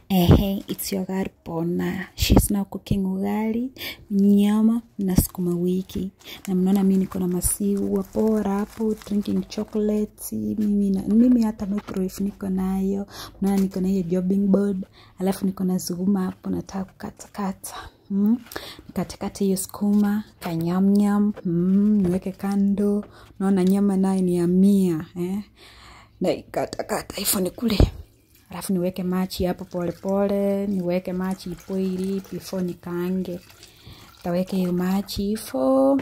Ehe, it's your girl Pona. She's now cooking ugali, nyama na sukuma wiki. Na mnaona mimi niko na masiwa bora hapo, drinking chocolate. Mimi na, mimi hata microwave niko nayo. Mnaona niko na hiyo jobbing board. Alafu niko na sukuma hapo nataka kukatakata. Mm. Nikatakata hiyo sukuma, kanyamnyam, mm, niweke kando. Naona nyama nayo ni ya mia, eh. Na ikatakata hivyo ni kule alafu niweke machi hapo polepole niweke machi ipoili before nikaange taweke hiyo machi hivyo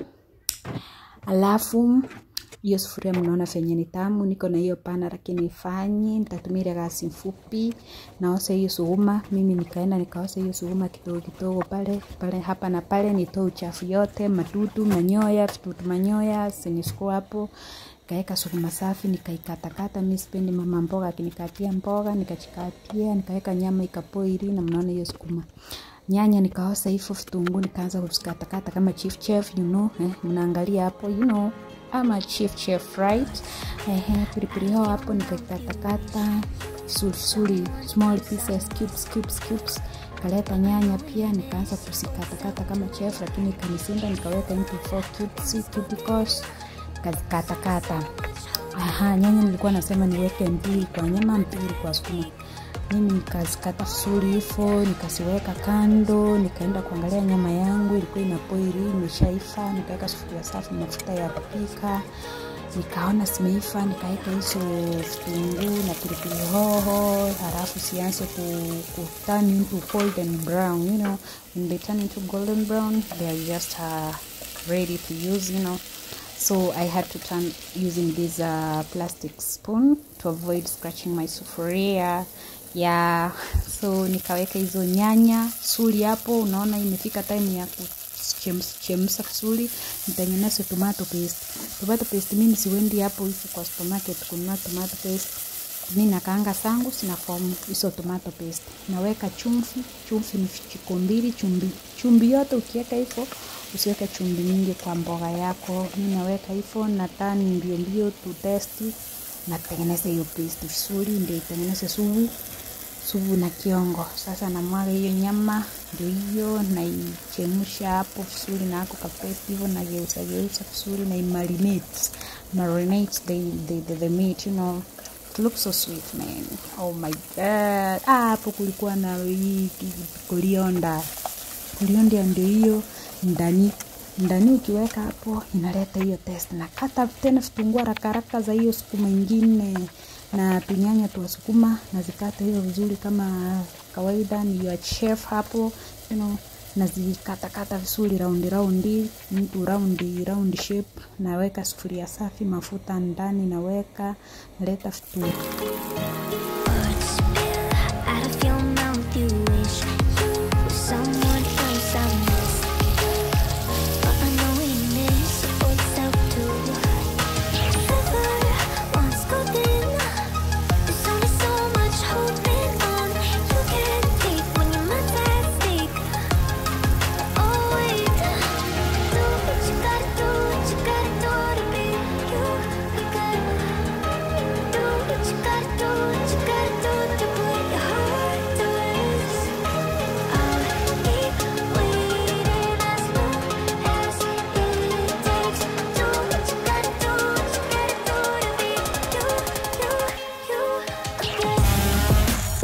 alafu hiyo sufuria mnaona venye ni tamu niko na hiyo pana lakini ifanye nitatumia gasi mfupi naosa hiyo suguma mimi nikaenda nikaosa hiyo suguma kidogo kidogo pale pale hapa na pale nitoe uchafu yote madudu manyoya vitutu manyoya sinisiko hapo nikaweka sukuma safi nikaikatakata mi sipendi mama mboga akinikatia mboga nikachikatia nikaweka nyama ikapoili na mnaona hiyo sukuma nyanya nikaosa hivyo vitunguu nikaanza kuzikatakata kama chief chef you know eh, mnaangalia hapo you know ama chief chef right ehe pilipili hoho hapo nikaikatakata vizuri vizuri small pieces cubes cubes cubes kaleta nyanya pia nikaanza kuzikatakata kama chef lakini ikanisinda nikaweka into four cubes cubicles nikazikatakata aha nyanya nilikuwa nasema niweke mbili kwa nyama mbili kwa sukuma mimi nikazikata vizuri hivyo nikaziweka kando nikaenda kuangalia nyama yangu ilikuwa inapoili imeshaifa nikaweka sufuria safi mafuta ya kupika nikaona zimeifa nikaweka hizo vitunguu na pilipili hoho halafu sianze ku, ku turn into golden brown you know when they turn into golden brown they are just uh, ready to use you know so i had to turn using this uh, plastic spoon to avoid scratching my sufuria yeah so nikaweka hizo nyanya suli hapo unaona imefika time ya kuchemsha vizuri nitengeneze tomato paste tomato paste mimi siwendi hapo hivi kwa supermarket kununua tomato paste mi nakaanga zangu sina fomu hizo tomato paste naweka chumvi chumvi ni vijiko mbili chumvi chumvi yote ukiweka hivyo usiweke chumvi mingi kwa mboga yako mi naweka hivyo na tani mbio mbio tu testi natengeneza hiyo paste vizuri ndio itengeneze suvu suvu na kiongo sasa namwaga hiyo nyama ndio hiyo naichemsha hapo vizuri na ako kapesi hivyo nageuza geuza vizuri na imarinate marinate the, the, the, the meat you know it looks so sweet man oh my god ah, hapo kulikuwa na hii kolionda kolionda ndio hiyo ndani ndani ukiweka hapo inaleta hiyo test na kata tena vitunguu haraka haraka za hiyo sukuma ingine na tunyanya twa sukuma nazikata hiyo vizuri kama kawaida ni your chef hapo you know nazikatakata vizuri raundi raundi mtu raundi raundi shape naweka sufuria safi mafuta ndani naweka naleta vitunguu Out of your mouth, you wish you someone else I miss. But I know we miss yourself too. Never once golden. There's only so much holding on. You can't take when your mind's at stake. Oh wait, do what you gotta do, what you gotta do to be you. You gotta do what you gotta do, what you gotta do to put your heart to rest. I'll keep waiting as long as it takes. Do what you gotta do, what you gotta do to be you, you, you again.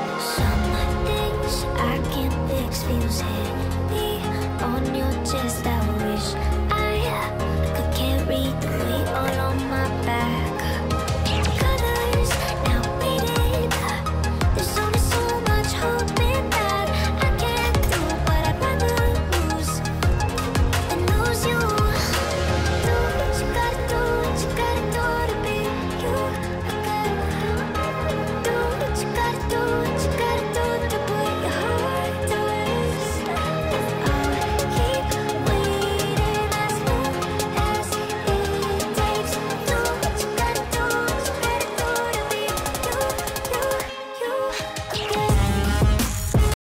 Some things I can't fix feels heavy on your chest. I